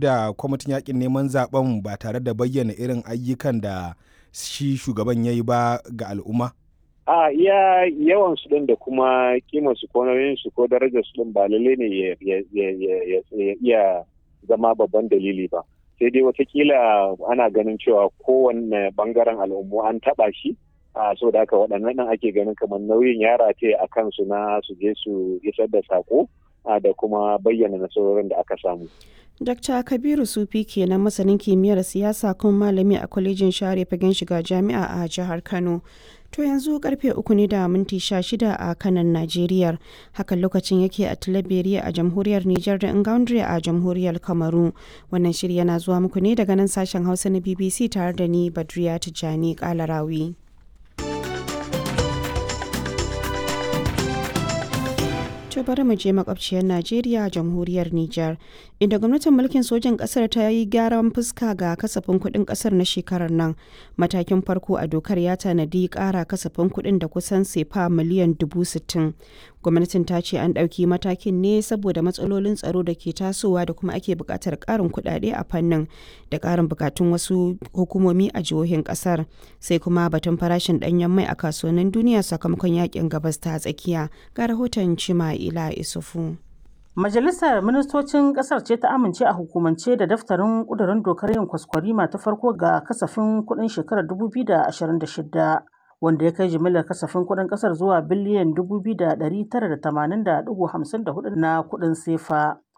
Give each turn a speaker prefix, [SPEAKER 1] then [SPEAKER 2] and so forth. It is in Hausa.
[SPEAKER 1] da kwamitin yakin neman zaben ba tare da bayyana irin ayyukan da shi shugaban ya yi ba ga al'umma?
[SPEAKER 2] a iya yawan su din da kuma kimar su ko nauyin su ko darajar su din ba lalle ne ya iya zama babban dalili ba sai dai watakila ana ganin cewa kowanne bangaren al'ummu an taba shi a so da haka waɗannan nan ake ganin kamar nauyin yara ce a kansu na su je su isar da sako da kuma bayyana nasarorin da aka samu.
[SPEAKER 3] Dr. Kabiru Sufi kenan masanin kimiyyar siyasa kuma malami a kwalejin share fagen shiga jami'a a jihar Kano. To yanzu karfe uku ne da minti sha shida a kanan Najeriya. Hakan lokacin yake a Tilaberiya a jamhuriyar Nijar da Ingaundre a jamhuriyar Kamaru. Wannan shiri yana zuwa muku ne daga nan sashen Hausa na BBC tare da ni Badriya Tijjani Kalarawi. To bari mu je makwabciyar Najeriya jamhuriyar Nijar inda gwamnatin mulkin sojan kasar ta yi gyaran fuska ga kasafin kuɗin kasar na shekarar nan. Matakin farko a dokar ya tanadi ƙara kasafin kuɗin da kusan sefa miliyan dubu sittin. Gwamnatin ta ce an ɗauki matakin ne saboda matsalolin tsaro da ke tasowa da kuma ake buƙatar ƙarin kuɗaɗe a fannin da ƙarin buƙatun wasu hukumomi a jihohin ƙasar. Sai kuma batun farashin ɗanyen mai a kasuwannin duniya sakamakon yakin gabas ta tsakiya. Ga rahoton Cima Ila Isufu.
[SPEAKER 4] Majalisar Ministocin Ƙasar ce ta amince a hukumance da daftarin ƙudurin dokar yin kwaskwarima ta farko ga kasafin kuɗin shekarar 2026 wanda ya kai jimillar kasafin kuɗin ƙasar zuwa biliyan 2,980.54 na kuɗin sefa.